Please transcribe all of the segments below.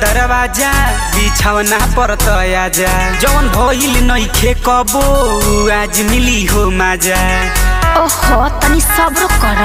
दरवाजा बिछौना पर तया जा जौन भइल नइखे कबो आज मिली हो माजा ओहो तनी सब्र कर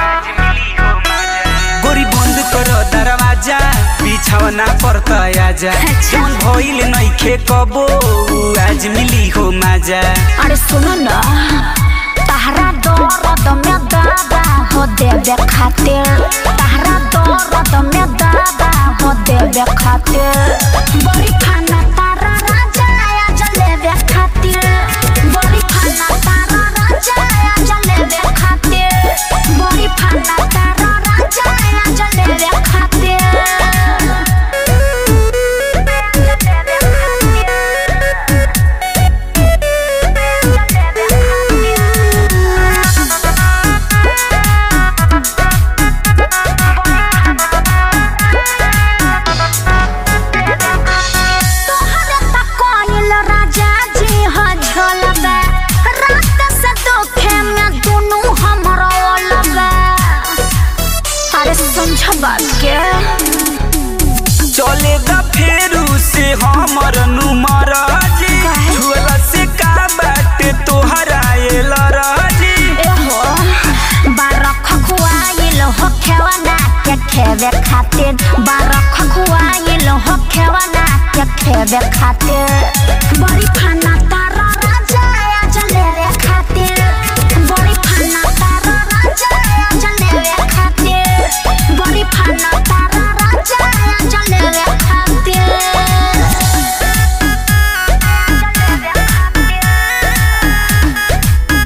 गोरी बंद कर दरवाजा बिछौना पर तया जा अच्छा। जौन भइल नइखे कबो आज मिली हो माजा अरे सुन न तहरा दर्द में दादा हो देवे खातिर तहरा दर्द में दादा हो देवे खातिर बड़ी खाना तारा राजा आया जलेबे खातिर बड़ी खाना तारा राजा आया जलेबे खातिर बड़ी खाना तारा राजा आया जलेबे खातिर जलेबे खातिर तोहरे त कोइल राजा जी ह झलबे रात से दोखे में दुनु हमरा ओलबे अरे समझ बात के चले द फेरू से हमर नुमर जी काहे? छुअला से का बाटे तोहरा एल राजी एहो बारख खुआइल हो खेवना के खेवे खातिर बारख खुआइल हो खेवना के खेवे खातिर बड़ी खाना तारा राजा आया जलेबे खातिर बड़ी खाना तारा राजा आया जलेबे खातिर बड़ी खाना तारा राजा आया जलेबे खातिर जलेबे खातिर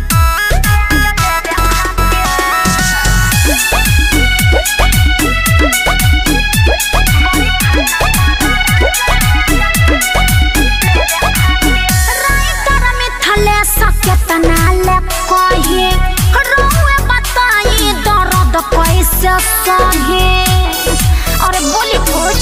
राइटर मिथले सकेतना ले कही रोए बताई दर्द कैसे सही अरे बोली कुछ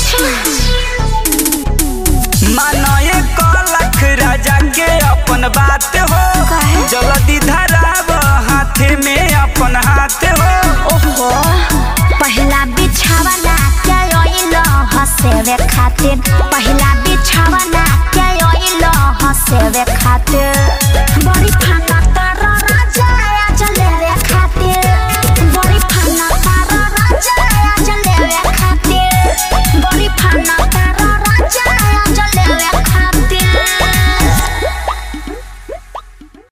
मानए कलख राजा के अपन बात हो काहे? जल्दी धराब हाथे में अपन हाथ हो ओहो पहला बिछावना के ओइल हसेवे खातिर पहला बिछ